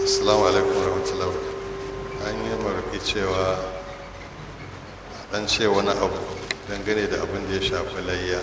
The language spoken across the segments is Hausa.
assalamu alaikum warahmatullahi an yi marfi cewa dan ce wani abu dangane da abin da ya shafi layya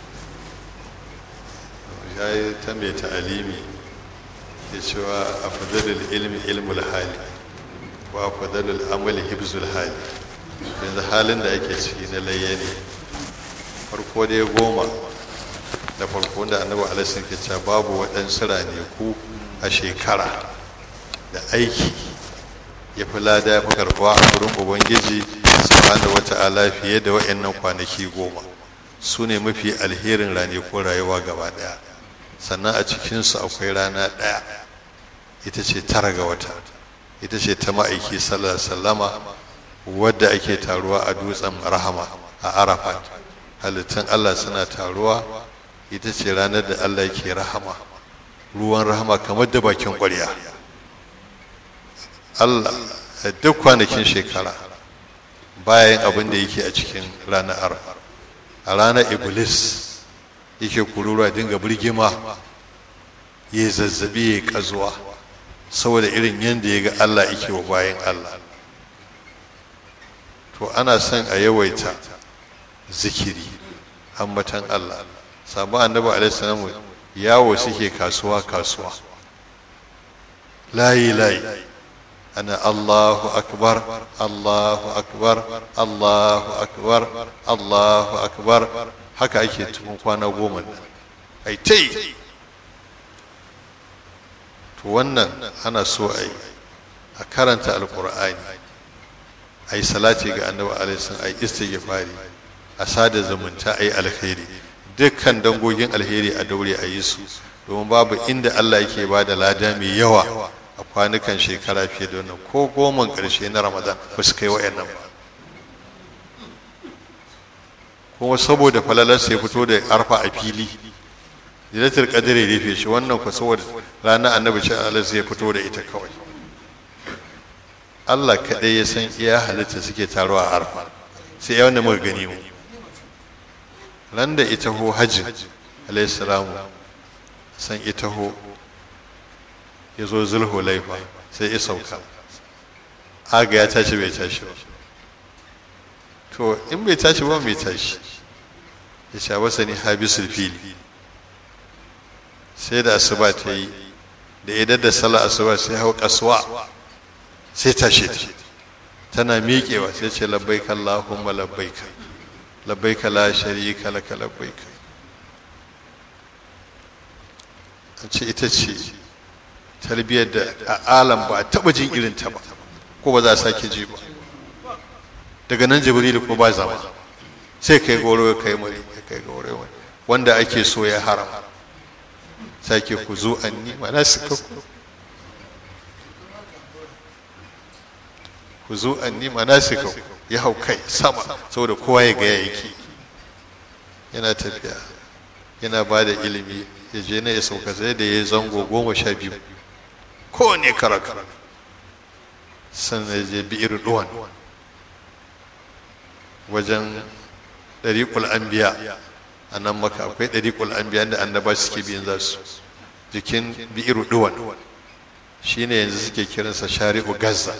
ya yi ta mai ta'alimi ya cewa a fadalil ilmi ilmul hali wa a fadalil amali hibzul hali yanzu halin da ake ciki na layya ne farko dai goma da farko da annabi alaihi ke cewa babu waɗansu ranaku a shekara da aiki ya fi lada ya fi karɓuwa a wurin ubangiji subhanahu wata'ala fiye da wa'annan kwanaki goma su ne mafi alherin ranakun rayuwa gaba ɗaya sannan a cikinsu akwai rana ɗaya ita ce tara ga wata ita ce ta ma'aiki sallama wadda ake taruwa a dutsen rahama a arafat halittun allah suna taruwa ita ce ranar da allah yake rahama ruwan rahama kamar da bakin ƙwarya allah a duk kwanakin shekara bayan abin da yake a cikin ranar arafa a ranar iblis yake kururuwa dinga birgima ya zazzabi ya kazuwa saboda irin yadda ya ga allah yake wa bayan allah to ana son a yawaita zikiri ambatan allah sabon annabi alaihi yawo suke kasuwa kasuwa layi layi ana allahu akbar allahu akbar allahu akbar allahu akbar haka ake cikin kwana goma nan ai ta yi to wannan ana so a yi a karanta alkur'ani a yi salati ga annabi alaihi a yi istighfari a sada zumunta a yi alkhairi dukkan dangogin alheri a daure a yi su domin babu inda Allah yake ba da lada mai yawa a kwanukan shekara fiye da wannan ko goman ƙarshe na ramadan ba su kai wa'annan ba kuma saboda falalar sai fito da arfa a fili zilatul qadr ya rufe shi wannan ku saboda ranar annabi ce Allah sai fito da ita kawai Allah kaɗai ya san iya halitta suke taruwa a arfa sai ya wanda muka gani mu ran da ita ho hajji alayhi salamu san ita ho ya zo zulhu laifa sai ya sauka aga ya tashi bai tashi ba to in bai tashi ba mai tashi ya sha wasa ne habisul fili sai da asuba ta yi da idan da sallah asuba sai hau kasuwa sai tashi ta tana miƙewa sai ce labbaika allahumma labbaika labbaika la sharika laka labbaika an ce ita ce tarbiyyar da a alam ba a taɓa jin irin ta ba ko ba za a sake ji ba daga nan jibrilu ko ba zama sai kai goro ya kai mari ya kai goro ya wanda ake so ya haram sake ku zo anni mana suka ku ku zo anni mana suka ya hau kai sama saboda kowa ya gaya yake yana tafiya yana ba da ilimi ya je na ya sauka sai da ya zango goma sha biyu kowane karaka sannan ya je bi'ir duwan wajen ɗariƙul anbiya a nan maka akwai ɗariƙul anbiya da annaba suke biyan za su jikin bi'iru duwan shi ne yanzu suke kiransa shari'u gaza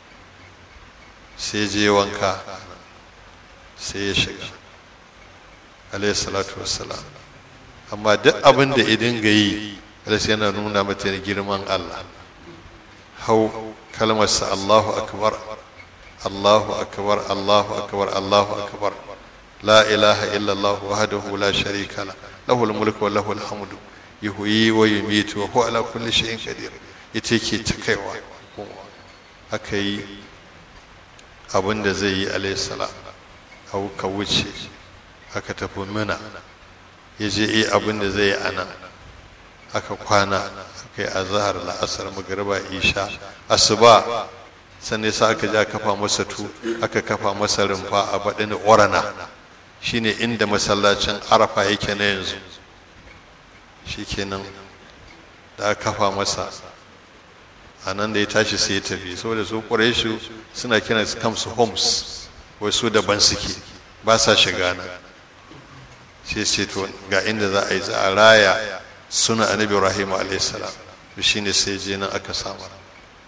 sai je wanka sai ya shiga alayhi salatu wassalam amma duk abin da idin ga yi alayhi yana nuna mata girman allah hau kalmarsa allahu akbar Allahu akbar Allahu akbar Allahu akbar la ilaha illa Allah wahdahu la sharika la lahul mulku wa lahul hamdu yuhyi wa yumitu wa huwa ala kulli shay'in qadir ita ke ta kaiwa aka yi abin da zai yi alayhi salam au ka wuce aka tafi mina ya je yi abin da zai yi ana aka kwana aka yi azhar la'asar magriba isha asuba sannan sa aka ja kafa masa tu aka kafa masa rumfa a baɗin orana shine inda masallacin arafa yake na yanzu shikenan da aka kafa masa a nan da ya tashi sai ya tafi saboda su ƙureshu suna kiran su kamsu homes wai su daban suke ba sa shiga nan sai ce to ga inda za a yi za a raya suna annabi ibrahim alaihi salam shine sai je nan aka samu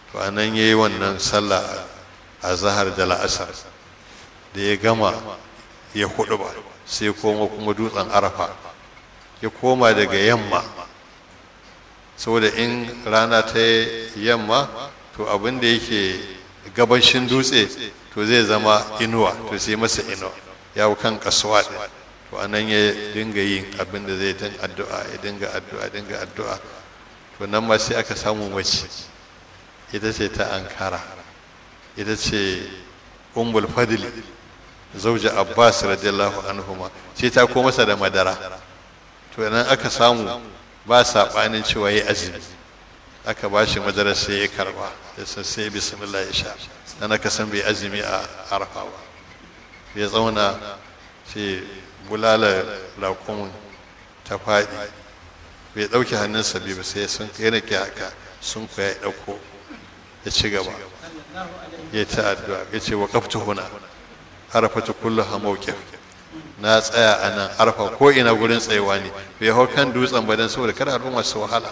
to a nan ya yi wannan sallah a zahar da la'asar da ya gama ya hudu ba sai koma kuma dutsen arafa ya koma daga yamma saboda in rana ta yamma to abin da yake gabashin dutse to zai zama inuwa to sai masa inuwa ya kan kasuwa to anan ya dinga yin abin da zai din addu'a ya dinga addu'a dinga addu'a to nan ma sai aka samu mace ita ce ta ankara ita ce umbul fadli zauja abbas radiyallahu anhuma sai ta ko masa da madara to nan aka samu ba saɓanin cewa ya azumi aka ba shi madara sai ya karba ya san sai bismillah ya sha dan aka san bai azumi a arafa ba ya zauna sai bulala raƙumin ta faɗi bai ɗauke hannunsa biyu ba sai sun kai na haka sun kuwa ya ɗauko ya ci gaba ya ta addu'a ya ce wa kaftu huna arafa ta kullu ha mawqif na tsaya a nan arfa ko ina gurin tsayewa ne bai hau kan dutsen ba dan saboda kada al'umma su wahala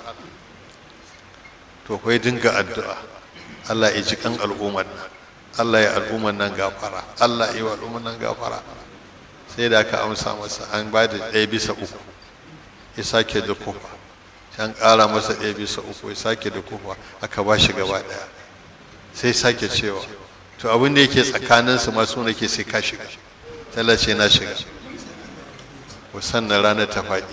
to kai dinga addu'a Allah ya ji kan al'ummar nan Allah ya al'ummar nan gafara Allah ya yi wa al'ummar nan gafara sai da aka amsa masa an ba da ɗaya bisa uku ya sake da kufa an ƙara masa ɗaya bisa uku ya sake da kufa aka ba shi gaba ɗaya sai sake cewa to abin da yake tsakaninsu masu nake sai ka shiga tallace na shiga sannan ranar ta faɗi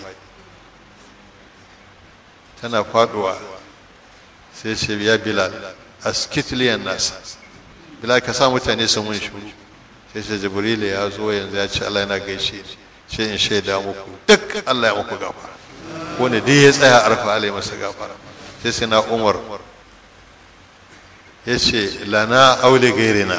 tana faɗuwa sai ce ya bilal askitliyan nasa bilal ka sa mutane su mun shuru sai ce jibrilu ya zo yanzu ya ce allah yana gaishe ce in shaida muku duk allah ya muku gafara wanda duk ya tsaya arfa allah ya masa gafara sai sai na umar ya ce lana aule gairina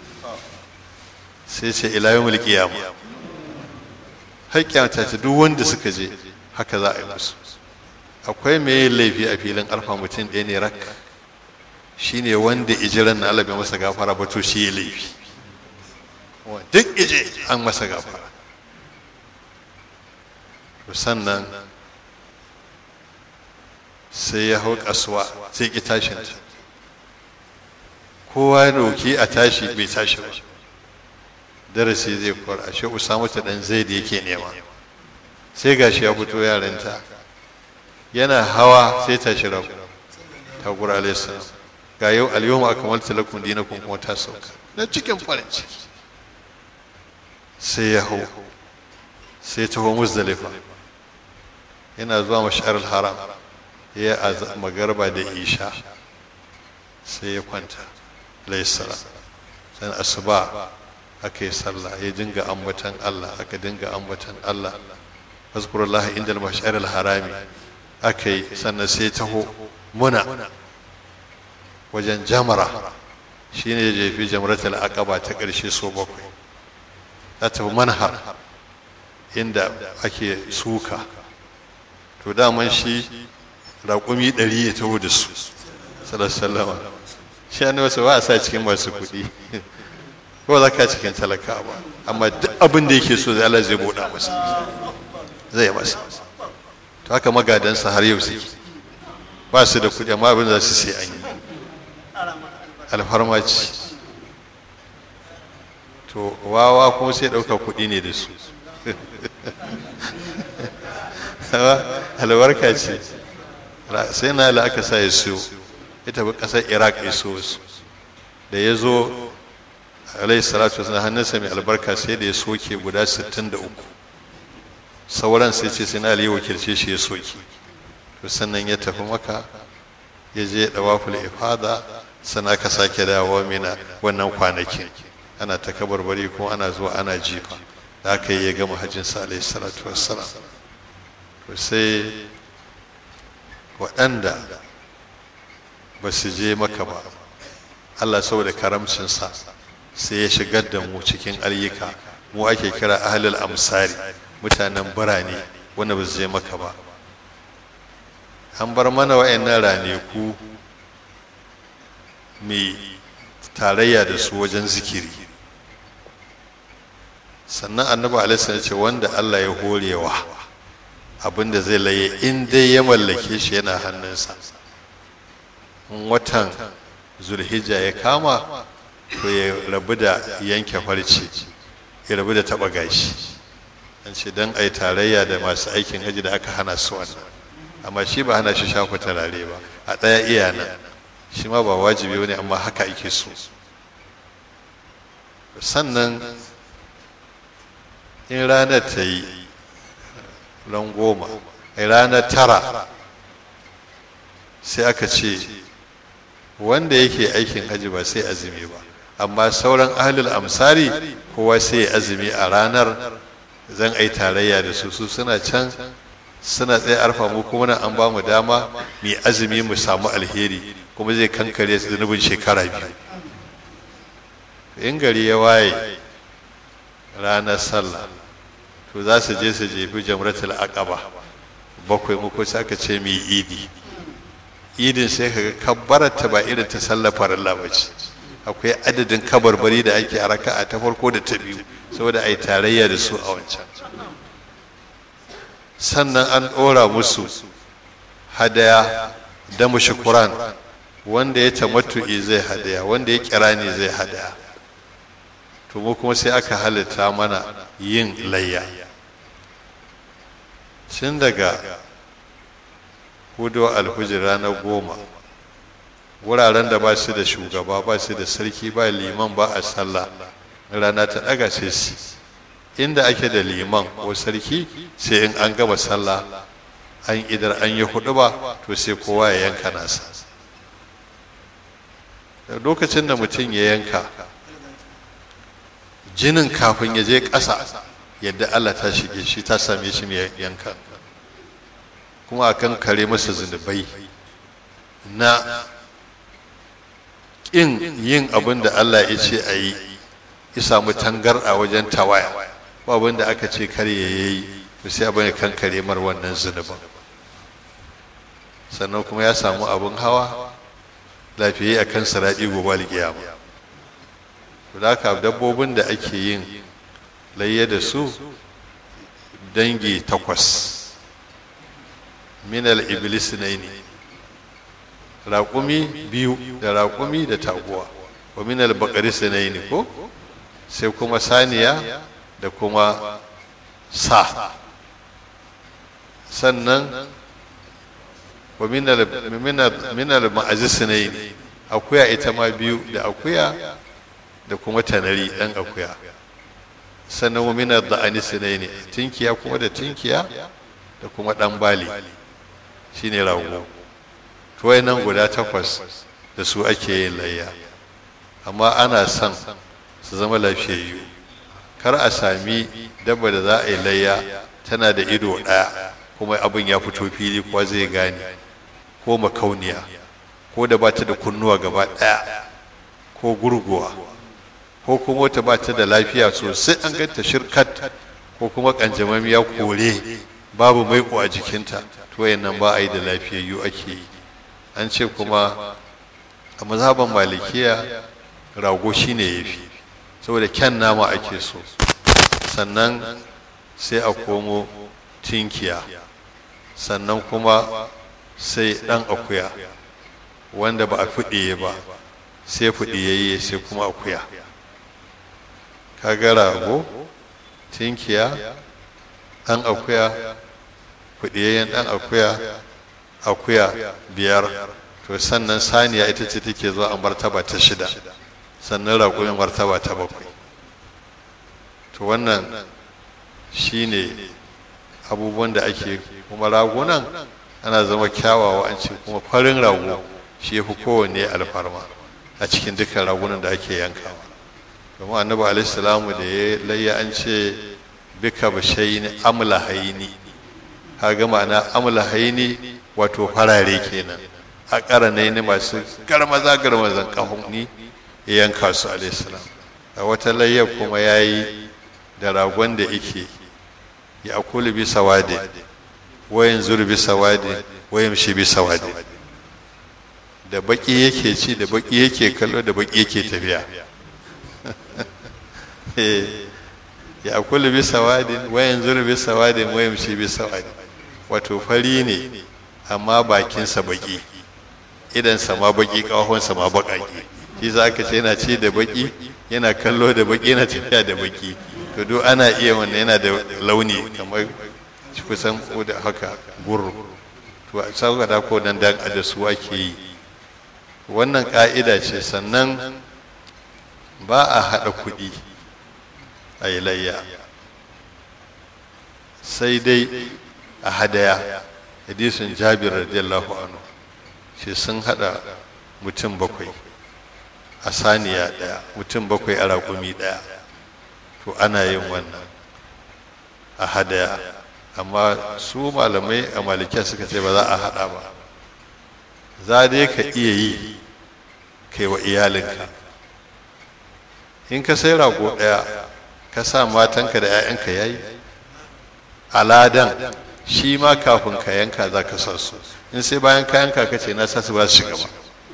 sai ce ila yawmul qiyama har kyamata ta duk wanda suka je haka za a yi musu akwai mai laifi a filin alfa mutum ɗaya ne rak shine wanda ijiran na Allah bai masa gafara ba to shi ya laifi duk ije an masa gafara to sannan sai ya hau kasuwa sai ki tashin ta kowa ya roki a tashi bai tashi ba darasi zai kwar ashe usamu ta dan zai da yake nema sai gashi ya fito yaranta yana hawa sai ta shira ta gura alayhi ga yau al-yawma akmaltu lakum dinakum kuma ta sauka na cikin farin ciki sai ya hau sai ta hau muzdalifa yana zuwa mashar haram ya magarba da isha sai ya kwanta alayhi salam san asuba aka yi sallah ya dinga ambatan Allah aka dinga ambatan Allah azkurullah inda al-mash'ar al-harami aka yi sannan sai taho muna wajen jamara shine ya jefi jamratul aqaba ta ƙarshe so bakwai ta tafi manhar inda ake suka to daman shi raƙumi ɗari ya taho da su sallallahu shi ne wasu ba a sa cikin masu kuɗi ko za ka cikin talaka ba amma duk abin da yake so zai Allah zai buɗa masa zai masa to haka magadansa har yau suke ba su da kuɗi amma abin da za su sai an yi alfarma ce to wawa kuma sai ɗauka kuɗi ne da su albarka ce sai na la aka sa ya siyo ya tafi ƙasar iraq ya so su da ya zo alayhi salatu wasallam hannunsa mai albarka sai da ya soke guda 63 sauran sai ce sai na ali wakilce shi ya soke to sannan ya tafi maka ya je dawaful ifada sannan aka sake dawowa mina wannan kwanakin ana ta kabarbari kuma ana zuwa ana jifa da aka yi ya gama hajjin sa alayhi salatu wassalam to sai waɗanda ba su je maka ba Allah saboda karamcinsa sai ya shigar da mu cikin ayyuka mu ake kira ahlul amsari mutanen birane wanda ba su je maka ba an bar mana wa'annan raneku mai tarayya da su wajen zikiri sannan annabi alaihi ce wanda Allah ya horewa abinda zai laye in dai ya mallake shi yana hannunsa watan zulhijja ya kama to ya rabu da yanke farce ya rabu da taba gashi an ce don a yi tarayya da masu aikin haji da aka hana su wannan amma shi ba hana shi shafa turare ba a ɗaya iya nan shi ma ba wajibi wani amma haka ake so sannan in ranar ta yi ran goma a ranar tara sai aka ce wanda yake aikin haji ba sai azumi ba amma sauran ahlul amsari kowa sai ya azumi a ranar zan ai tarayya da su su suna can suna tsaye arfa mu kuma nan an ba mu dama mu azumi mu samu alheri kuma zai kankare zunubin shekara biyu in gari ya waye ranar sallah to za su je su jefi jamratul aqaba bakwai muku sai aka ce mai idi idin sai ka ga kabbarata ba irin ta sallar farilla ba ce akwai adadin kabarbari da ake a raka'a ta farko da ta biyu saboda a yi tarayya da su a wancan sannan an ɗora musu hadaya da mushukuran wanda ya tamattu'i zai hadaya wanda ya kira ne zai hadaya to mu kuma sai aka halitta mana yin layya tun daga hudu alhujira na goma wuraren da ba su da shugaba ba su da sarki ba liman ba a sallah rana ta daga sai su inda ake da liman ko sarki sai in an gama sallah an idar an yi hudu ba to sai kowa ya yanka nasa lokacin da mutum ya yanka jinin kafin ya je ƙasa yadda Allah ta shige shi ta same shi mai yanka kuma akan kare masa zunubai na ƙin yin abin da Allah ya ce a yi ya samu tangar a wajen tawaya ba abin da aka ce kare ya yi to sai abin ya kan kare mar wannan zunubin sannan kuma ya samu abin hawa lafiya a kan saraɗi gobe alƙiyama to da haka dabbobin da ake yin layya da su dangi takwas minal iblis ne ne raƙumi biyu da raƙumi da taguwa wa minal baƙari ne ko sai kuma saniya da kuma sa sannan wa minal ma'azis ne akuya ita ma biyu da akuya da kuma tanari ɗan akuya sannan wa minar da anisi ne ne tinkiya kuma da tinkiya da kuma ɗan bali shine rago tuwai nan guda takwas da su ake yin layya amma ana son su zama lafiyayyu kar a sami dabba da za a yi layya tana da ido ɗaya kuma abin ya fito fili kuwa zai gane ko makauniya ko da ba ta da kunnuwa gaba ɗaya ko gurguwa ko kuma wata ba ta da lafiya sosai an ganta shirkat ko kuma kanjamamiya kore babu maiko a jikinta to nan ba a yi da lafiyayyu ake yi an ce kuma a mazhaban malikiya rago shine ya fi saboda kyan nama ake so sannan sai a komo tinkiya sannan kuma sai ɗan akuya wanda ba a fiɗiye ba sai fiɗiyayye sai kuma akuya kaga rago tinkiya ɗan akuya fiɗiyayyen ɗan akuya akuya biyar to sannan saniya ita ce take zuwa a martaba ta shida sannan raƙumin martaba ta bakwai to wannan shine abubuwan da ake kuma ragunan ana zama kyawawa an ce kuma farin rago shi ya fi kowanne alfarma a cikin dukkan ragunan da ake yankawa domin annabi alaihissalamu da ya layya an ce bika bashaini amla haini kaga ma'ana amla haini wato farare kenan a ƙaranai ne masu garmaza garmazan ƙahonni ya yanka su alaihissalam a wata layyar kuma ya yi da ragon da ike ya akuli bi sawade wayan zuru bi sawade wayan shi bi sawade da baki yake ci da baki yake kallo da baki yake tafiya ya akuli bi sawadin wayan zuru bi sawadin wayan shi bi sawadin wato fari ne amma bakinsa baki idan sama baki kawahon sama bakaki shi za ka ce yana ci da baki yana kallo da baki yana tafiya da baki to duk ana iya wannan yana da launi kamar kusan da haka gurru to saboda ko nan da da su ake yi wannan ka'ida ce sannan ba a haɗa kuɗi a yi layya sai dai a hadaya hadisin jabir radiyallahu anhu shi sun haɗa mutum bakwai a saniya ɗaya mutum bakwai a raƙumi ɗaya to ana yin wannan a hadaya amma su malamai a malikiya suka ce ba za a haɗa ba za dai ka iya yi kai wa iyalinka in ka sai rago ɗaya ka sa matanka da 'ya'yanka ya yi aladan shi ma kafin ka yanka za ka sa su in sai bayan ka yanka ka ce na sa su ba su shiga ba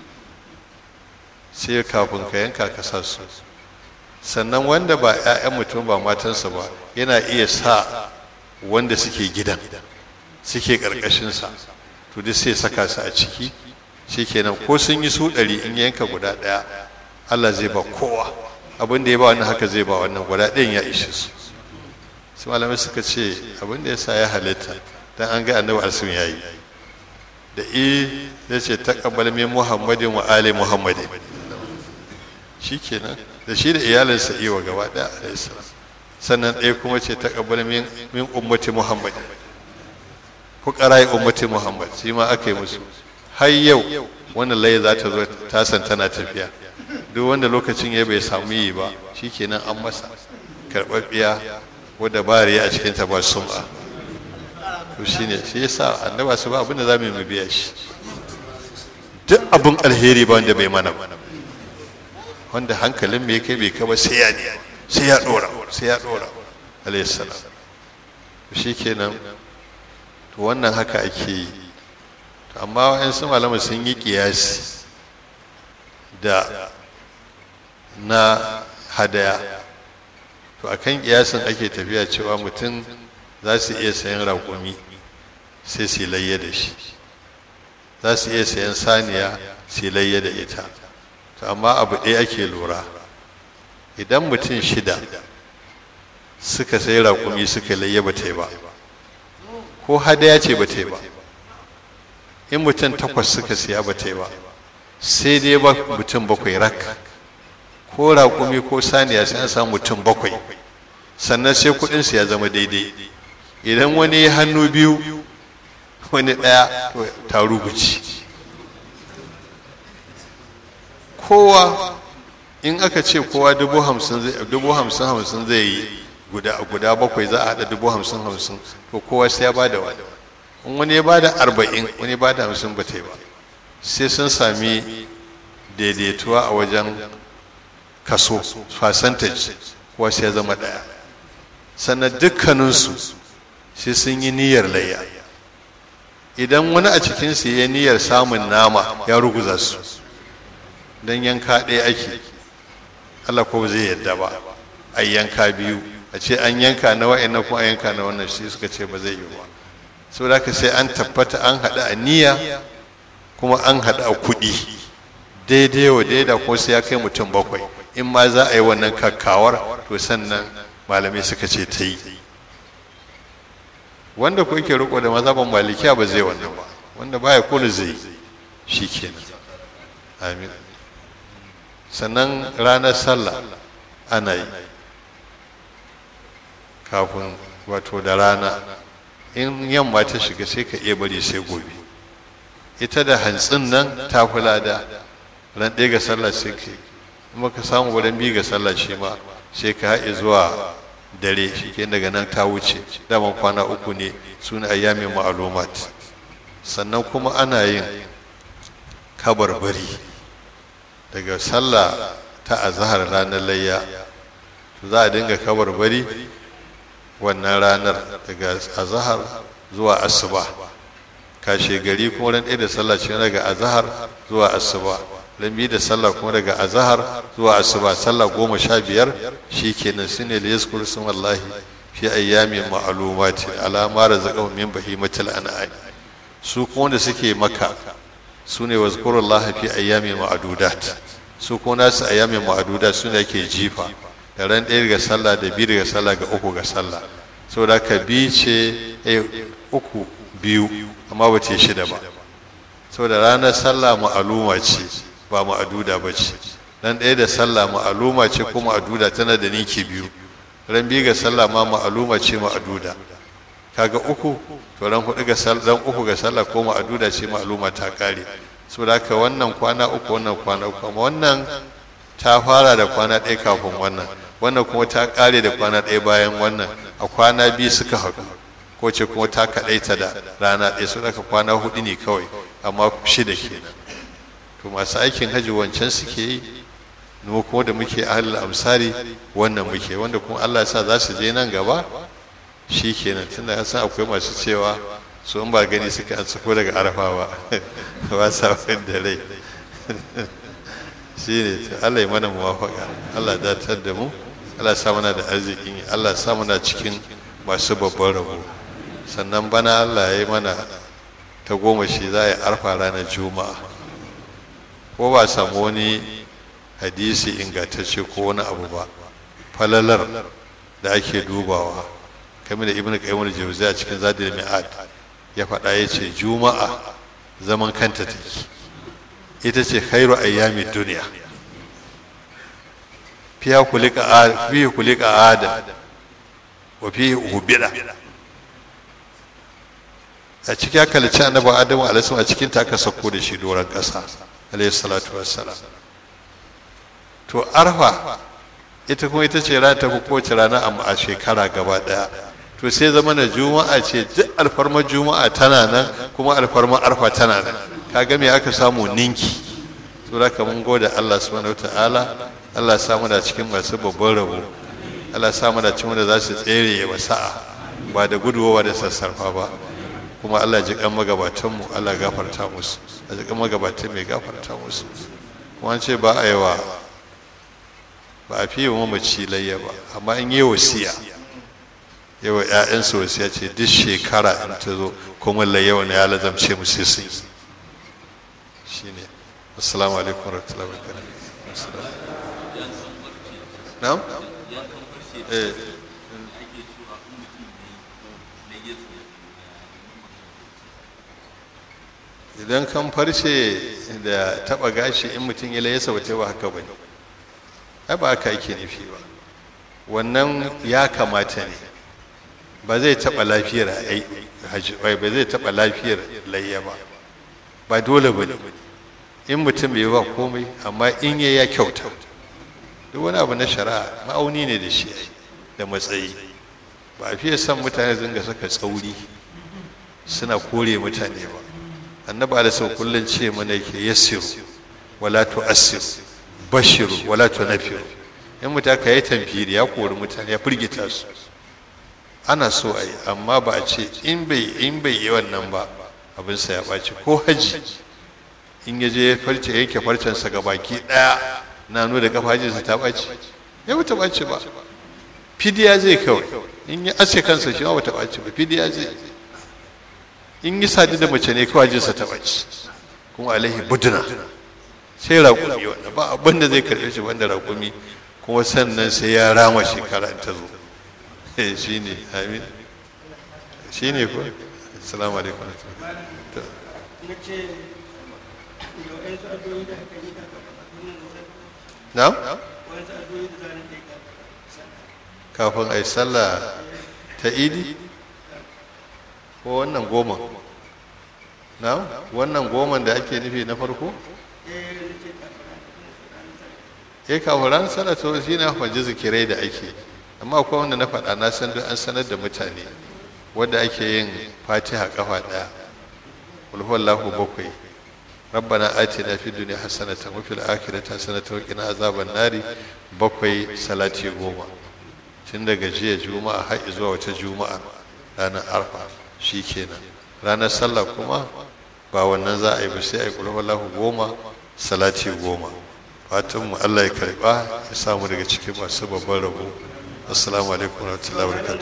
sai kafin ka yanka ka sa su sannan wanda ba 'ya'yan mutum ba matansa ba yana iya sa wanda suke gidan suke ƙarƙashinsa to duk sai saka su a ciki shi kenan ko sun yi su ɗari in yanka guda ɗaya allah zai ba kowa abin da ya ba wannan haka zai ba wannan guda ɗayan ya ishe su su malamai suka ce abin da ya sa ya halitta dan an ga annabi alsun ya yi da i ya ce taqabbal min muhammadin wa ali muhammadin shikenan da shi da iyalinsa iwa gaba ɗaya alayhi salam sannan ɗaya kuma ce taqabbal min min ummati muhammadin fuqara ummati muhammad shi ma aka yi musu har yau wannan laye za ta zo tasan tana tafiya duk wanda lokacin ya bai samu yi ba shikenan an masa karɓaɓɓiya wadda ba riya a cikinta ba sum'a to shine shi yasa annaba su ba abinda za mu yi biya shi duk abin alheri ba wanda bai mana ba wanda hankalin mai kai bai kaba sai ya ne sai ya dora sai ya dora alayhi salam shi kenan to wannan haka ake yi amma wa'yansu malamai sun yi kiyasi da na hadaya to akan kiyasin ake tafiya cewa mutum za su iya sayan raƙumi sai su layya da shi za su iya sayan saniya su layya da ita to amma abu ɗaya ake lura idan mutum shida suka sai raƙumi suka layya ba ta yi ba ko hadaya ce ba ta yi ba in mutum takwas suka siya ba ta yi ba sai dai ba mutum bakwai rak ko raƙumi ko saniya sai an samu mutum bakwai sannan sai kuɗinsu ya zama daidai idan wani ya hannu biyu wani ɗaya ta rubuci kowa in aka ce kowa dubu hamsin hamsin zai yi guda bakwai za a haɗa dubu hamsin hamsin to kowa sai ya bada wani in wani ya bada arba'in wani ya bada hamsin ba ta yi ba sai sun sami daidaituwa a wajen kaso percentage kuwa sai ya zama ɗaya sannan dukkaninsu sai sun yi niyyar layya idan wani a cikinsu ya niyyar samun nama ya ruguza su don yanka ɗaya ake Allah ko zai yadda ba a yanka biyu a ce an yanka na wa'annan ko an yanka na wannan shi suka ce ba zai yi ba saboda haka sai an tabbata an haɗa a niyya kuma an haɗa a kuɗi daidai wa daida ko sai ya kai mutum bakwai in ma za a yi wannan kakkawar to sannan malamai suka ce ta yi wanda ko yake riko da mazhaban malikiya ba zai wannan ba wanda baya kula zai shi kenan amin sannan ranar sallah ana yi kafin wato da rana in yamma ta shiga sai ka iya bari sai gobe ita da hantsin nan ta fi lada ran ɗaya ga sallah sai ka in ka samu wurin biyu ga sallah shi ma sai ka haɗe zuwa dare shi ke daga nan ta wuce daman kwana uku ne suna ayyamin ma'alumat sannan kuma ana yin kabarbari daga sallah ta azahar ranar layya za a dinga kabarbari wannan ranar daga azahar zuwa asuba kashe gari kuma ran ɗaya da sallah ce daga azahar zuwa asuba ran biyu da sallah kuma daga azahar zuwa asuba sallah goma sha biyar shi kenan su ne da yaskuru sun wallahi fi ayyamin ma'alumati alama razaqahum min bahimatil an'am su kuma wanda suke maka su ne wazkurullah fi ayyamin ma'adudat su ko nasu ayyamin ma'adudat su ne ake jifa da ran ɗaya ga sallah da biyu ga sallah ga uku ga sallah saboda ka bi ce uku biyu amma ba ce shida ba saboda ranar sallah ma'aluma ce ba ma'aduda ba ce ran ɗaya da sallah ma'aluma ce ko ma'aduda tana da niki biyu ran biyu ga sallah ma ma'aluma ce ma'aduda kaga uku to ran hudu ga sallah ran uku ga sallah ko ma'aduda ce ma'aluma ta kare saboda haka wannan kwana uku wannan kwana uku amma wannan ta fara da kwana ɗaya kafin wannan wannan kuma ta kare da kwana ɗaya bayan wannan a kwana biyu suka haɗu ko ce kuma ta kaɗaita da rana ɗaya su daga kwana hudu ne kawai amma shida kenan to masu aikin hajji wancan suke yi mu kuma da muke ahlul amsari wannan muke wanda kuma Allah ya sa za su je nan gaba shi kenan tunda ya san akwai masu cewa su in ba gani suka an sako daga arafa ba ba sa da rai shi ne Allah ya mana muwafaka Allah ya datar da mu Allah ya sa mana da arzikin Allah ya sa mana cikin masu babban rabo sannan bana Allah ya yi mana ta goma shi za a yi arfa ranar juma'a ko ba samu wani hadisi ingantacce ko wani abu ba falalar da ake dubawa kamar da ibn qayyim al-jawzi a cikin zadil mi'ad ya faɗa ya ce juma'a zaman kanta take ita ce khairu ayyami duniya fiya kulika fi kulika adam wa fi ubida a cikin aka lice annabi adamu alaihi a cikin ta aka sako da shi doron ƙasa alaihi salatu wassalam to arfa ita kuma ita ce rana ta fi kowace rana a shekara gaba daya to sai zama na juma'a ce duk alfarmar juma'a tana nan kuma alfarmar arfa tana nan kaga me aka samu ninki to da mun gode Allah subhanahu wataala Allah ya samu da cikin masu babban rabo Allah ya samu da cikin wanda za su tsere wa sa'a ba da guduwa da sassarfa ba kuma Allah ji kan magabatan mu Allah gafarta musu a ji kan magabatan mai gafarta musu kuma ce ba a yi wa ba a fiye mamaci layya ba amma in yi wasiya yawa ‘ya'yansu wasiya ce duk shekara in ta zo kuma layya wani ya lazamce mu sai sun shi ne assalamu alaikum warahmatullahi wabarakatuh na'am eh idan kan farce da taba gashi in mutum ya layasa ba ta ba haka ba ne ai ba haka ake nufi ba wannan ya kamata ne ba zai taɓa lafiyar ba zai taɓa lafiyar layya ba ba dole ba ne in mutum bai ba komai amma in ya ya kyauta duk wani abu na shari'a ma'auni ne da shi da matsayi ba a fiye son mutane zinga saka tsauri suna kore mutane ba annabi da sau kullum ce mana yake yassiru wala tu'assiru bashiru wala tunafiru in mutum ka yi tamfiri ya kori mutane ya firgita su ana so a yi amma ba a ce in bai in bai yi wannan ba abinsa ya ɓaci ko haji in ya je farce yanke farcensa ga baki ɗaya na nuna da kafa hajjinsa ta ɓaci ya bata ɓaci ba fidiya zai kawai in ya aske kansa shi ma bata ɓaci ba fidiya zai in yi sadu da mace ne kawai hajjinsa ta ɓaci kuma alaihi buduna sai raƙumi wanda ba abin da zai karɓe shi banda raƙumi kuma sannan sai ya rama shekara ta zo shi ne amin shi ne ko assalamu alaikum na kafin a yi sallah ta idi ko wannan goma na wannan goman da ake nufi na farko ya kafin ran sallah to shi na faji zikirai da ake amma akwai wanda na faɗa na san an sanar da mutane wadda ake yin fatiha kafa ɗaya ulhuwallahu bakwai rabbana atina fid dunya hasanatan wa fil akhirati hasanatan wa qina azaban nari bakwai salati goma tun daga jiya juma'a har zuwa wata juma'a ranar arfa shikenan ranar sallah kuma ba wannan za a yi ba sai a yi ulhuwallahu goma salati goma fatan mu Allah ya karba ya samu daga cikin masu babban rabo assalamu alaikum wa rahmatullahi wa barakatuh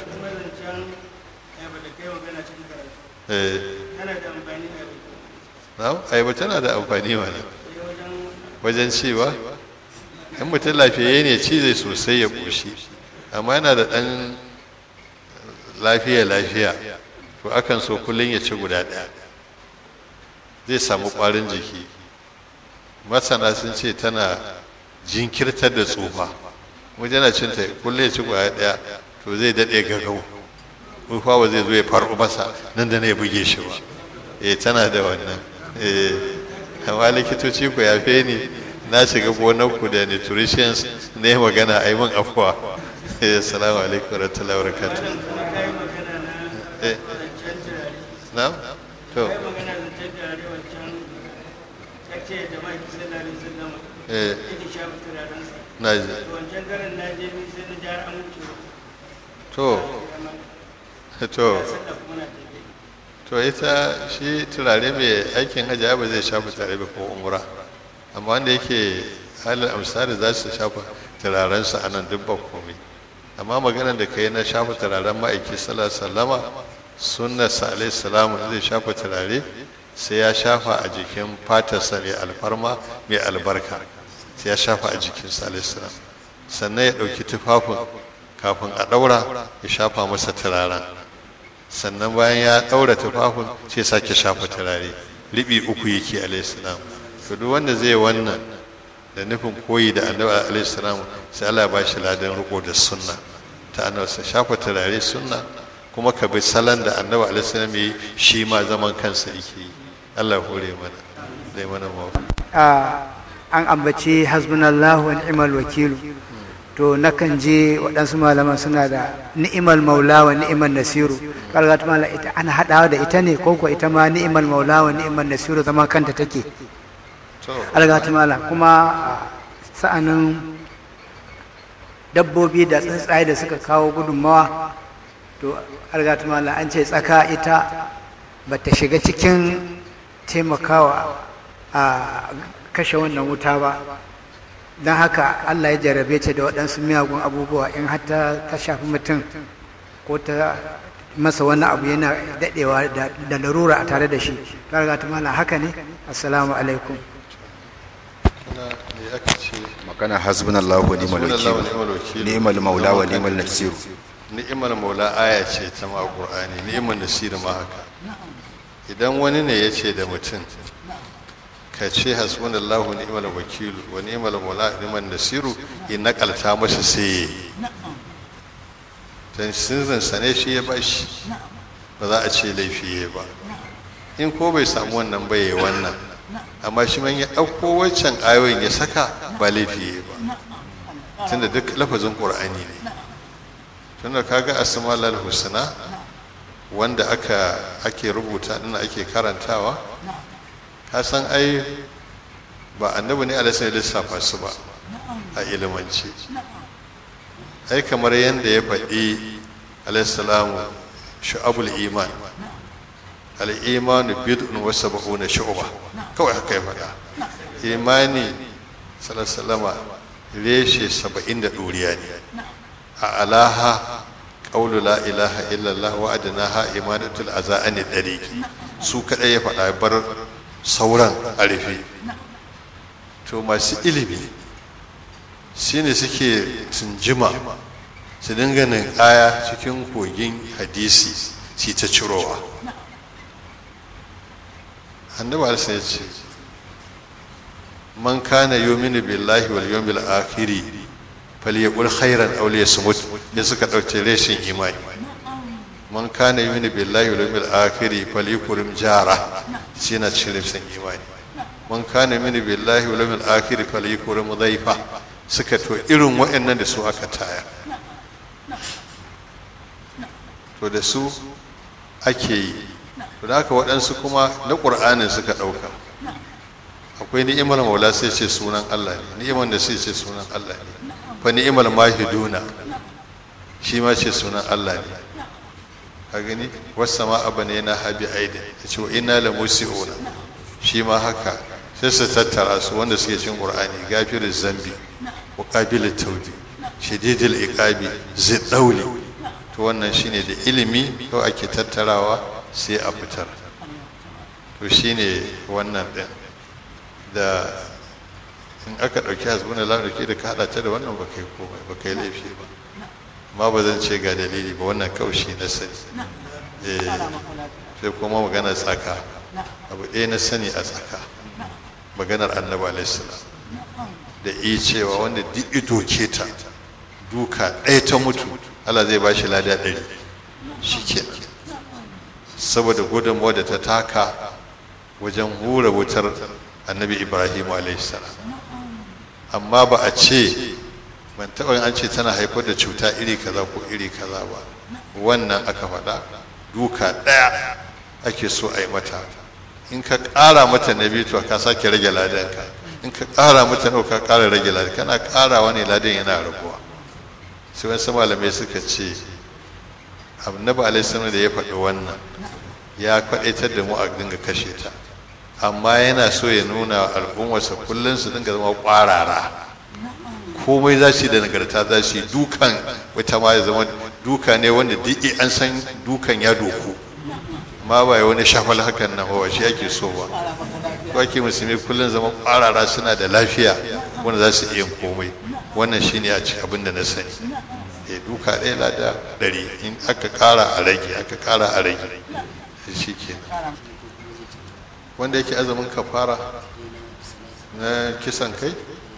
na ayaba tana da amfani mana wajen cewa in mutum lafiyayye ne ci zai sosai ya ƙoshi amma yana da ɗan lafiya lafiya to akan so kullum ya ci guda ɗaya zai samu ƙwarin jiki masana sun ce tana jinkirtar da tsufa wajen yana cinta kullum ya ci guda ɗaya to zai daɗe gagau tsufa ba zai zo ya faru masa nan da na ya buge shi ba eh tana da wannan eh amma likitoci ku yafe ni na shiga gonar ku da nutritions ne magana a yi min afuwa eh assalamu alaikum wa rahmatullahi wa barakatuh eh na to eh na ji to to to ita shi turare mai aikin hajji ba zai shafa turare ba ko umra amma wanda yake halin amsari za su shafa turarensu a nan duk ba komai amma maganar da ka yi na shafa turaren ma'aiki sallama sunna sa alaihi salamu zai shafa turare sai ya shafa a jikin fatarsa mai alfarma mai albarka sai ya shafa a jikin sa alaihi salam sannan ya ɗauki tufafin kafin a ɗaura ya shafa masa turaren sannan bayan ya ɗaura tufafin sai sake shafa turare riɓi uku yake alaihissalam to duk wanda zai wannan da nufin koyi da annabi alaihissalam sai Allah ya ba shi ladan riko da sunna ta annabi sa shafa turare sunna kuma ka bi salon da annabi alaihissalam yi shi ma zaman kansa yake yi Allah hore mana zai mana mawa an ambaci hasbunallahu wa ni'mal wakilu to nakan je waɗansu malaman suna da ni'imal maula wa ni'imal nasiru kalgat mala ita ana haɗawa da ita ne ko ko ita ma ni'imal maula wa ni'imal nasiru zama kanta take algat mala kuma sa'anin dabbobi da tsuntsaye da suka kawo gudunmawa to algat mala an ce tsaka ita ba ta shiga cikin taimakawa a kashe wannan wuta ba don haka allah ya jarabe ta da waɗansu miyagun abubuwa in hatta ta shafi mutum ko ta masa wani abu yana daɗewa da larura a tare da shi ta riga ta mala haka ne assalamu alaikum magana hasbunallahu wa ni'mal wakil ni'mal maula wa ni'mal nasir ni'mal maula aya ce ta ma qur'ani ni'mal nasir ma haka idan wani ne ya ce da mutum ka ce hasbunallahu ni'mal wakilu wa ni'mal maula ni'mal nasiru in nakalta masa sai dan sirrin sa ne shi ya bashi ba za a ce laifi ya ba in ko bai samu wannan ba ya wannan amma shi man ya ɗauko waccan ayoyin ya saka ba laifi ya ba tunda duk lafazin qur'ani ne tunda kaga asma'ul husna wanda aka ake rubuta din ake karantawa ka san ai ba annabi ne alaihi lissafa su ba a ilimance ai kamar yadda ya faɗi alaihi salamu shu'abul iman al-imanu bid'un wa sab'una shu'ba kawai haka ya faɗa imani sallallahu reshe saba'in da ɗoriya ne a alaha qawlu la ilaha illallah wa adnaha imanatul azani dariqi su kadai ya faɗa bar sauran a rufe to masu ilimi shi ne suke tunjima su dinga aya cikin kogin hadisi shi ta cirowa annabi alisa ya ce man kana yominu billahi wal yawmil akhiri falyaqul khairan aw liyasmut ne suka dauke reshin imani man kana yominu billahi wal yawmil akhiri falyakrim jara shi na cikin reshin imani man kana mini billahi wal yawmil akhir falyakrim dhaifa suka to irin waɗannan da su aka taya to da su ake yi to da haka waɗansu kuma na ƙur'anin suka ɗauka akwai ni'imar maula sai ce sunan Allah ne ni'imar da sai ce sunan Allah ne fa ni'imar mahiduna shi ma ce sunan Allah ne ka gani wasu ma abu ne na habi aidin ya ce wa ina la musi'una shi ma haka sai su tattara su wanda suke cin qur'ani gafirin zambi wa qabilut tawbi shadidul iqabi ziddauli to wannan shine da ilimi ko ake tattarawa sai a fitar to shine wannan ɗin da in aka ɗauki hasbuna lahu da ka haɗa ta da wannan ba kai komai ba kai laifi ba amma ba zan ce ga dalili ba wannan kawai shi na sani eh sai kuma magana tsaka abu ɗaya na sani a tsaka maganar annabi alaihissalam da iya cewa wanda duk ito ke ta duka ɗaya ta mutu Allah zai ba shi lada ɗari shi kenan saboda gudunmawa da ta taka wajen hura wutar annabi ibrahim alaihissalam amma ba a ce ban taɓa an ce tana haifar da cuta iri kaza ko iri kaza ba wannan aka faɗa duka ɗaya ake so a yi mata in ka ƙara mata na biyu to ka sake rage ladanka in ka ƙara mata nawa ka ƙara rage ladan kana ƙarawa ne ladan yana raguwa sai wasu malamai suka ce annabi alaihi da ya faɗi wannan ya kwaɗaitar da mu a dinga kashe ta amma yana so ya nuna al'ummarsa kullum su dinga zama ƙwarara komai za su yi da nagarta za su yi dukan wata ma ya zama duka ne wanda duk an san dukan ya doku ma ba wani shafal hakan nan ba shi ake so ba ko ake musulmi kullum zama ƙwarara suna da lafiya wanda za su iya komai wannan shine a cikin abin da na sani ya duka ɗaya lada ɗari in aka ƙara a rage aka ƙara a rage shi kenan wanda yake azumin kafara na kisan kai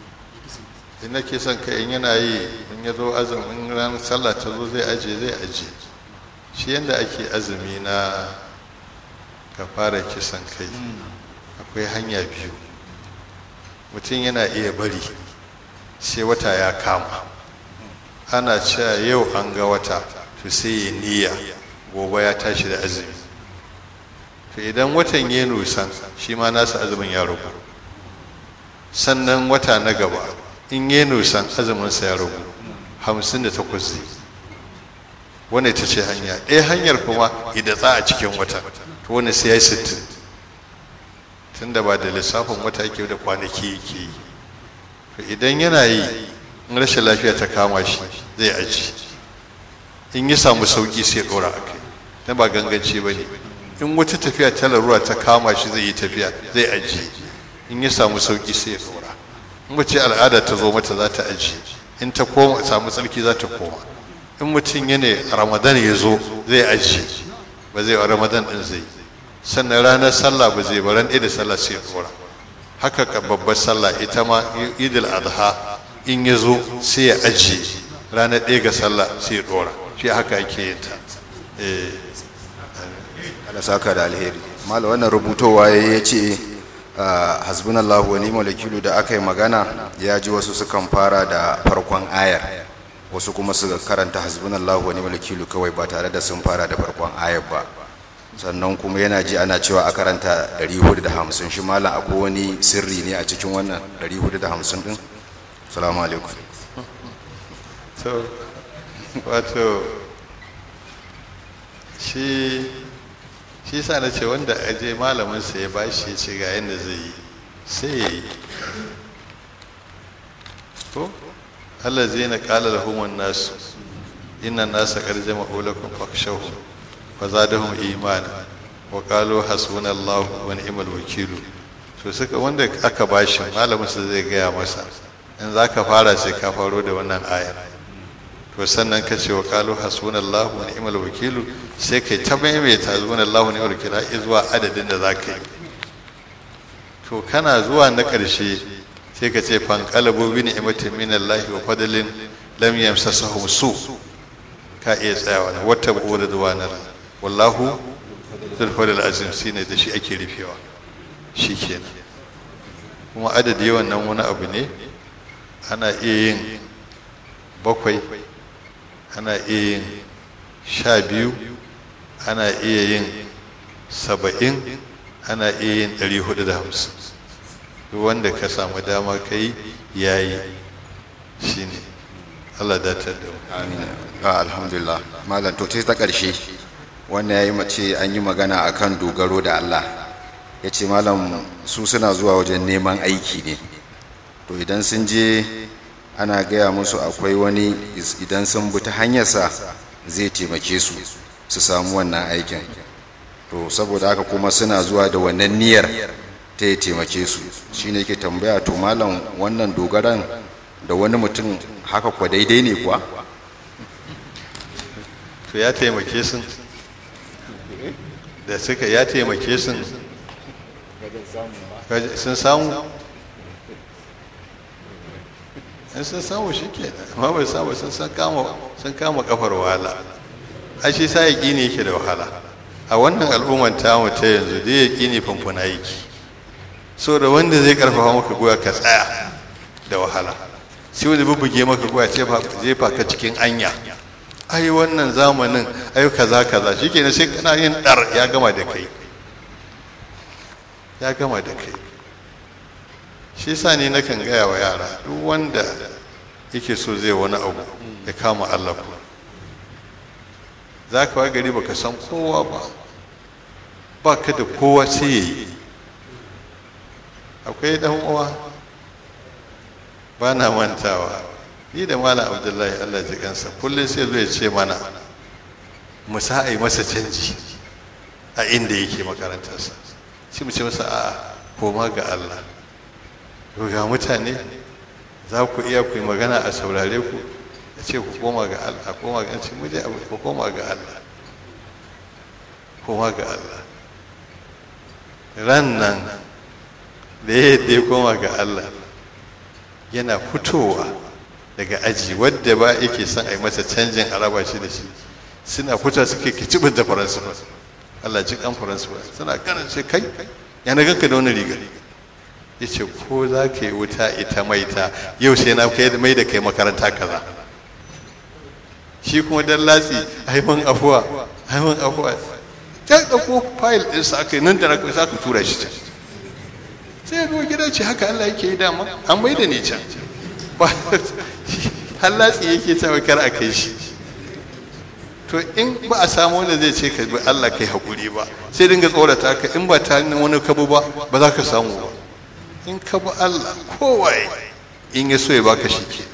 in na kisan kai in yana yi in ya zo azumin ranar sallah ta zo zai aje zai aje shi yadda ake azumi na kafara kisan kai akwai hanya biyu mutum yana iya bari sai wata ya kama ana cewa yau an ga wata to sai ya niyya gobe ya tashi da azumi to idan watan ya nusan shi ma nasa azumin ya rubu sannan wata na gaba in ya nusan azuminsa ya rubu hamsin da takwas zai wani ta ce hanya ɗaya hanyar kuma idatsa a cikin wata to wani sai ya yi sittin tun da ba da lissafin wata yake da kwanaki yake yi to idan yana yi in rashin lafiya ta kama shi zai aji in ya samu sauki sai ɗora a kai na ba ganganci ba ne in wata tafiya ta larura ta kama shi zai yi tafiya zai ajiye in ya samu sauki sai ya dora in mace al'ada ta zo mata za ta ajiye in ta koma samu tsarki za ta koma in mutum ya ne ramadan ya zo zai ajiye ba zai ramadan din zai sannan ranar sallah ba zai baran ɗaya da sallah sai ya dora haka ka babbar sallah ita ma idil adha in ya zo sai ya ajiye ranar ɗaya ga sallah sai ya dora shi haka ake yin ta eh Allah saka da alheri malam wannan rubutowa ya ce hasbunallahu wa ni'mal wakilu da aka yi magana ya ji wasu sukan fara da farkon ayar wasu kuma suka karanta hasbunallahu wa ni'mal wakilu kawai ba tare da sun fara da farkon ayar ba sannan kuma yana ji ana cewa a karanta 450 shi malam akwai wani sirri ne a cikin wannan 450 din assalamu alaikum so wato shi shi sa na ce wanda aje malamin sa ya bashi ya ce ga yadda zai yi sai ya yi ko Allah zai na kala lahumun nasu inna nasa karjama ulakun fakshahu fa zadahum imana wa qalu hasbunallahu wa ni'mal wakilu to suka wanda aka bashi malamin sa zai gaya masa in zaka fara sai ka faro da wannan ayar to sannan ka ce wa qalu hasbunallahu wa ni'mal wakilu sai kai ta maimaita hasbunallahu wa ni'mal wakilu har zuwa adadin da zaka yi to kana zuwa na ƙarshe sai ka ce fanqalabu bi ni'matin minallahi wa fadlin lam yamsasahum su ka iya tsayawa na wata buɗe da wallahu zulfadar azim shi ne da shi ake rufewa shi kenan kuma adadi yawan nan wani abu ne ana iya yin bakwai ana iya yin sha biyu ana iya yin saba'in ana iya yin ɗari hudu da hamsin duk wanda ka samu dama ka yi ya yi shi ne allah datar da mu amin alhamdulillah malam to ta ƙarshe wannan ya yi mace an yi magana a kan dogaro da Allah ya ce malam su suna zuwa wajen neman aiki ne to idan sun je ana gaya musu akwai wani idan sun bi ta hanyarsa zai taimake su su samu wannan aikin to saboda haka kuma suna zuwa da wannan niyyar ta ya taimake su shine ke tambaya to malam wannan dogaran da wani mutum haka kwa daidai ne kuwa to ya taimake sun da suka ya taimake sun sun samu in sun samu shi ke amma bai samu sun san kama sun kama kafar wahala a shi sa yaƙi ne yake da wahala a wannan al'ummar tamu ta yanzu da yaƙi ne famfuna yake so da wanda zai karfafa maka goya ka tsaya da wahala sai wanda bubbuge maka goya jefa ka cikin anya ai wannan zamanin ai kaza kaza shikenan sai kana yin dar ya gama da kai ya gama da kai shi sa ne nakan gaya wa yara duk wanda yake so zai wani abu ya kama Allah ku za ka wa gari baka san kowa ba ba ka da kowa sai ya yi akwai dan uwa ba na mantawa ni da malam abdullahi allah ji kansa kullum sai zai ce mana mu sa a yi masa canji a inda yake makarantarsa shi mu ce masa a koma ga allah ga mutane za ku iya ku yi magana a saurare ku a ce ku koma ga allah koma ga ce mu dai ku koma ga allah koma ga allah ran nan da ya ya koma ga allah yana fitowa daga aji wadda ba yake son a yi masa canjin araba shi da shi suna fita suke kicibin da faransa ba Allah ji kan faransa ba suna ganin ce kai yana ganka da wani riga ya ce ko za ka yi wuta ita maita yau sai na kai mai da kai makaranta kaza shi kuma dan latsi haiman afuwa haiman afuwa ta ɗauko fayil ɗinsa aka yi nan da na za ka tura shi can sai ya gida ce haka Allah yake yi dama an mai da ni can hallatsi yake cewa kar a kai shi to in ba a samu wanda zai ce ka bi Allah kai hakuri ba sai dinga tsorata ka in ba ta wani kabu ba ba za ka samu ba in ka bi Allah kowaye in ya so ya baka shi ke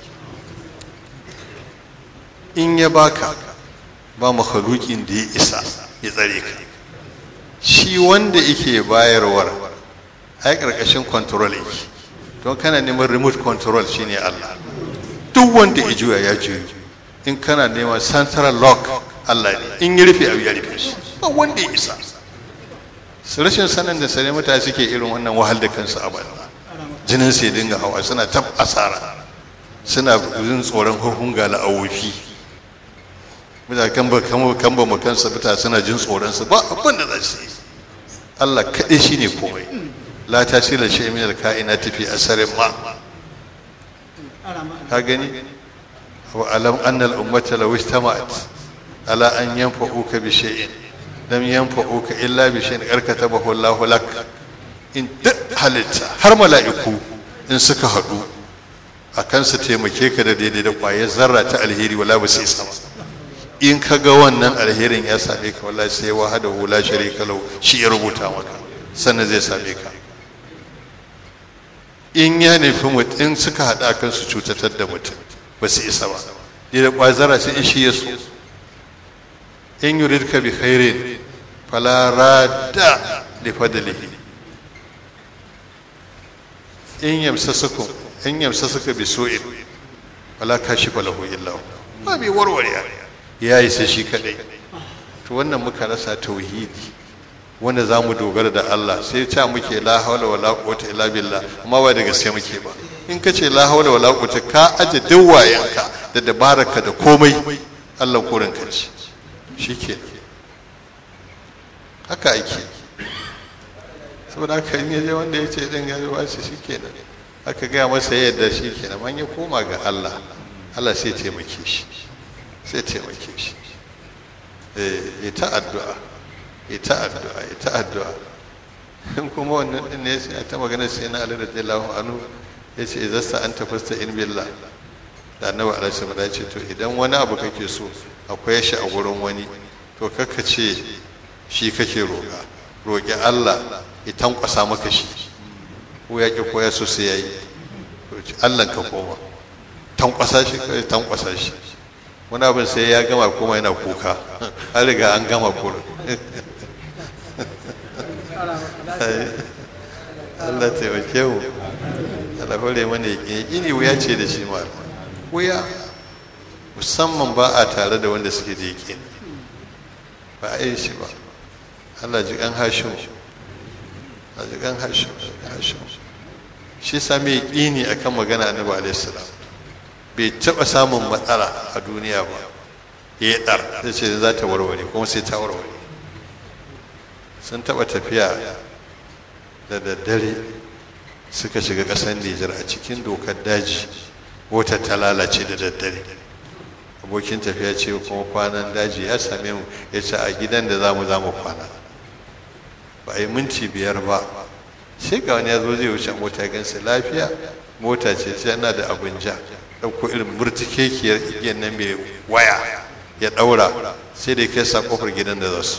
in ya baka ba makhlukin da ya isa ya tsare ka shi wanda yake bayarwar ai karkashin control yake don kana neman remote control shine Allah duk wanda ya juya ya juya in kana neman central lock Allah ne in ya rufe abu ya rufe shi ba wanda ya isa su rashin sanin da sane mutane suke irin wannan wahal da kansu a baya jinin sai dinga hawa suna tab asara suna jin tsoron hukun ga la'awofi mutane kan ba kan ba kansa mutane suna jin tsoron su ba abin da za su yi Allah kaɗai shine komai la tasila shay min al-kainati fi asarin ma ka gani wa alam anna al-ummata law ijtama'at ala an yanfa'uka bi shay'in lam yanfa'uka illa bi shay'in karkatabahu Allah lak in duk halitta har mala'iku in suka haɗu akan su taimake ka da daidai da ƙwayar zarra ta alheri wala ba sai sama in ka ga wannan alherin ya same ka wallahi sai wahada hula sharika lau shi ya rubuta maka sannan zai same ka in ya nufi mutum suka haɗa kan su cutatar da mutum ba su isa ba da ƙwazara sai in shi ya so in yuridka bi khairin fala radda li fadlihi in yamsasukum in yamsasuka bi su'in fala kashifa lahu illa hu ba bi warware ya yi sai shi kadai to wannan muka rasa tauhidi wanda za mu dogara da Allah sai ta muke la haula wala quwwata illa billah amma ba da gaske muke ba in ka ce la haula wala quwwata ka aje dawayanka da dabaraka da komai Allah korin ka ce shike haka ake saboda haka in yaje wanda ya ce din ya ba shi shikenan aka gaya masa yadda shikenan man ya koma ga Allah Allah sai taimake shi sai taimake shi eh ta addu'a ita addu'a ita addu'a in kuma wannan din ne sai ta magana sai na Ali radiyallahu anhu yace idza sa anta fasta in billah da annabi alaihi salam ya ce to idan wani abu kake so akwai shi a gurin wani to kakka ce shi kake roƙa roƙi Allah ya tankwasa maka shi ko ya ki ko ya so sai yayi Allah ka koma tankwasa shi kai tankwasa shi wani abin sai ya gama kuma yana kuka an riga an gama kurin Allah taimake mu Allah hore mana yaƙini wuya ce da shi ma wuya musamman ba a tare da wanda suke da yaƙini ba a yi shi ba Allah ji kan hashim Allah ji kan hashim hashim shi sami yaƙini akan magana annabi alaihi salam bai taɓa samun matsala a duniya ba ya yi ɗar sai ce za ta warware kuma sai ta warware sun taɓa tafiya da daddare suka shiga ƙasar Nijar a cikin dokar daji wata ta lalace da daddare abokin tafiya ce kuma kwanan daji ya same mu ya ce a gidan da zamu zamu kwana ba a yi minti biyar ba sai ga wani ya zo zai wuce mota ya gansa lafiya mota ce sai yana da abin ja ɗauko irin murtikekiyar igiyar nan mai waya ya ɗaura sai da ya kai sa kofar gidan da za su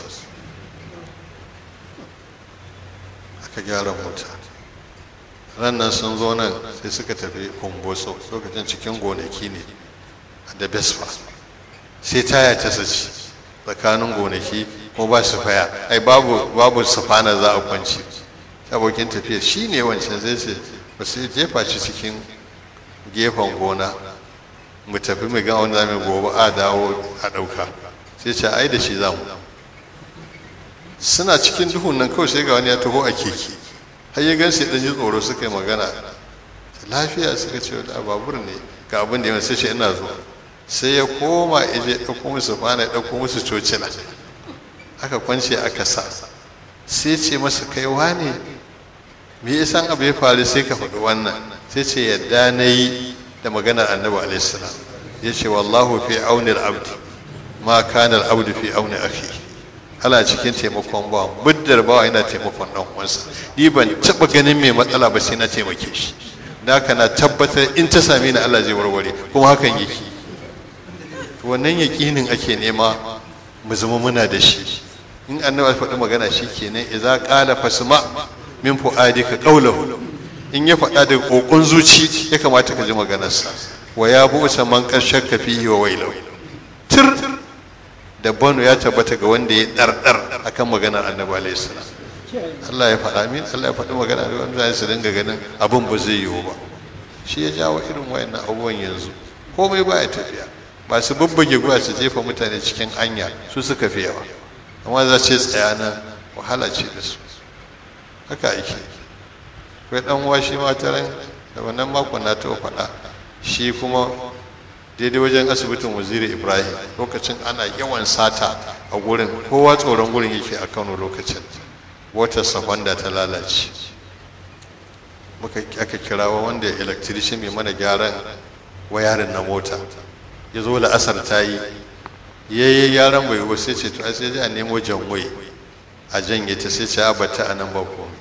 aka gyara mota rannan sun zo nan sai suka tafi kumboso lokacin cikin gonaki ne da besfa sai taya ta saci tsakanin gonaki ko ba su faya ai babu babu sufana za a kwanci abokin tafiya shi ne wancan zai ce ba su jefa shi cikin gefen gona mu tafi mu ga wanda mai gobe a dawo a ɗauka sai ce ai da shi za mu suna cikin duhun nan kawai sai ga wani ya taho a keke har ya gan sai ji tsoro suka yi magana lafiya suka ce da babur ne ga abin da ya sai ce ina zuwa sai ya koma ya je ɗauko musu fana ya ɗauko musu cocina aka kwance aka sa sai ce masa kai wane me ya san abu ya faru sai ka faɗi wannan sai ce yadda na yi da maganar annabi alaihi ya ce wallahu fi aunil abdi ma kana al-abdu fi auni akhi ana cikin taimakon ba muddar bawa yana taimakon dan uwansa ni ban taba ganin mai matsala ba sai na taimake shi naka na tabbatar in ta same ni Allah zai warware kuma hakan yake wannan yaƙinin ake nema mu zama muna da shi in annabi faɗi magana shi kenan idza qala fasma min fuadika qawluhu in ya faɗa da kokon zuci ya kamata ka ji maganarsa wa ya bu'sa man qashaka fihi wa wailahu tir da bano ya tabbata ga wanda ya ɗarɗar a kan maganar annabi alaihi salam Allah ya faɗa min Allah ya faɗi magana da wanda su dinga ganin abin ba zai yiwu ba shi ya jawo irin wayannan abubuwan yanzu komai ba ya tafiya ba su babbage guwa su jefa mutane cikin anya su suka fi yawa amma za ce tsaya nan wahala ce da su haka ake kai dan uwa shi ma taran da wannan makon na ta faɗa shi kuma daidai wajen asibitin waziri ibrahim lokacin ana yawan sata a gurin kowa tsoron gurin yake a kano lokacin wata safanda ta lalace muka aka kirawa wanda electrician mai mana gyaran wayarin na mota ya zo da asar ta yi ya yi gyaran bai ba sai ce to sai a nemo janwai a janye ta sai ce a bata a nan ba komai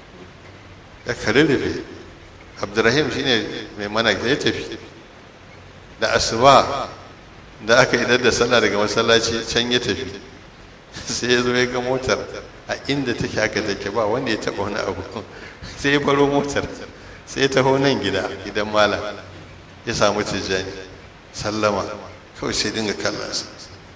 ya karirrife abdurrahim shine mai mana ya tafi da asuba da aka idar da sallah daga masallaci can ya tafi sai ya zo ya ga motar a inda take haka take ba wanda ya taba wani abu sai ya baro motar sai ya taho nan gida gidan malam ya samu tijjani sallama kawai sai dinga kallon sa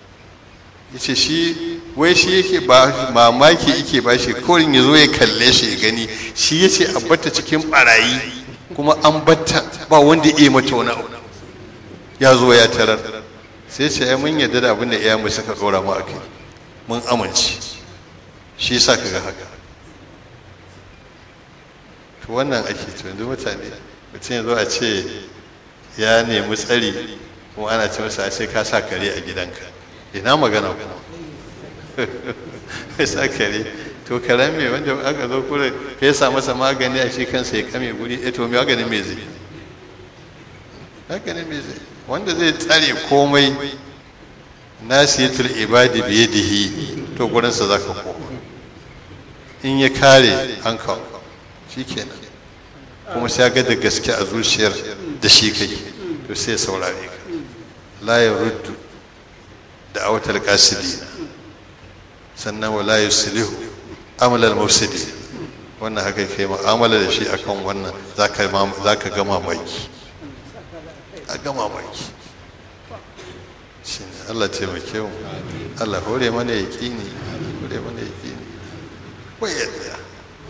ya ce shi wai shi yake ba mamaki yake ba shi kawai ya zo ya kalle shi ya gani shi ya ce a batta cikin barayi kuma an batta ba wanda ya iya mata wani abu ya zo ya tarar sai ce mun yarda da abin da iyamu suka dora mu akai mun amince shi yasa kaga haka to wannan ake to yanzu mutane mutum ya zo a ce ya nemi tsari kuma ana ce masa sai ka sa kare a gidanka ina magana kuma ya sa kare to karen me wanda aka zo kure ya sa masa magani a shi kansa ya kame guri eh to me magani me zai haka ne me zai wanda zai tsare komai nasiyatul ibadi bi yadihi to gurinsa zaka koma in ya kare an kawo shikenan kuma sai ga da gaske a zuciyar da shi kai to sai saurare ka la yaruddu da awatal qasidi sannan wala yuslihu amal al mufsidi wannan haka kai mu'amala da shi akan wannan zaka zaka ga mamaki a gama baki shi ne allah taimake mu allah hore mana ya ƙini hore mana ya ƙini wai yadda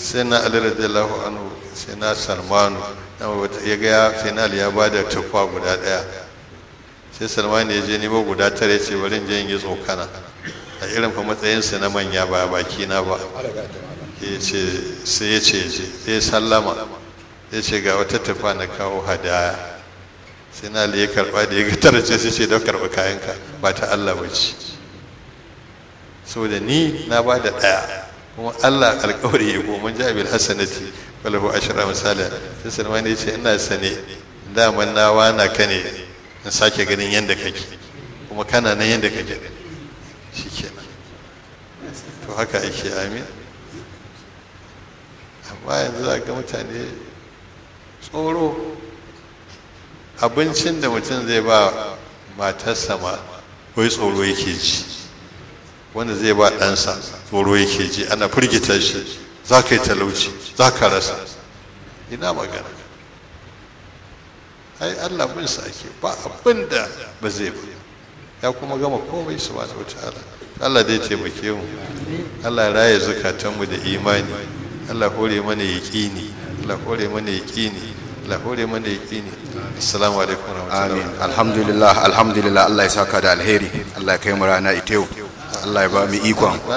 sai na ali radiyallahu anhu sai na salmanu na wata ya ga sai na ali ya ba da tufa guda daya sai salmanu ya je nemo guda tare ce bari in je in yi tsokana a irin fa matsayinsa na manya ba baki na ba ya ce sai ya ce je ya sallama ya ce ga wata tufa na kawo hadaya sai na ali ya karba da ya ga tare ce sai ce don karba kayanka ba ta Allah ba ce saboda ni na ba da ɗaya kuma Allah alƙawari ya goma ja bil hasanati walahu ashra misala sai Salman ya ce ina sane daman na wana ka ne in sake ganin yanda kake kuma kana nan yanda kake shikenan to haka ake amin amma yanzu za ga mutane tsoro abincin da mutum zai ba matarsa ma wai tsoro yake ji wanda zai ba ɗansa tsoro yake ji ana firgita shi za ka yi talauci za ka rasa ina magana ai allah bin sa ake ba abin da ba zai ba ya kuma gama komai su ba wata ala allah dai taimake mu allah raya zukatanmu da imani allah hore mana yaƙini allah hore mana yaƙini allah hore mana yaƙini assalamu alaikum amin alhamdulillah alhamdulillah Allah ya saka da alheri Allah ya kai mu rana ita yau Allah ya ba mu ikon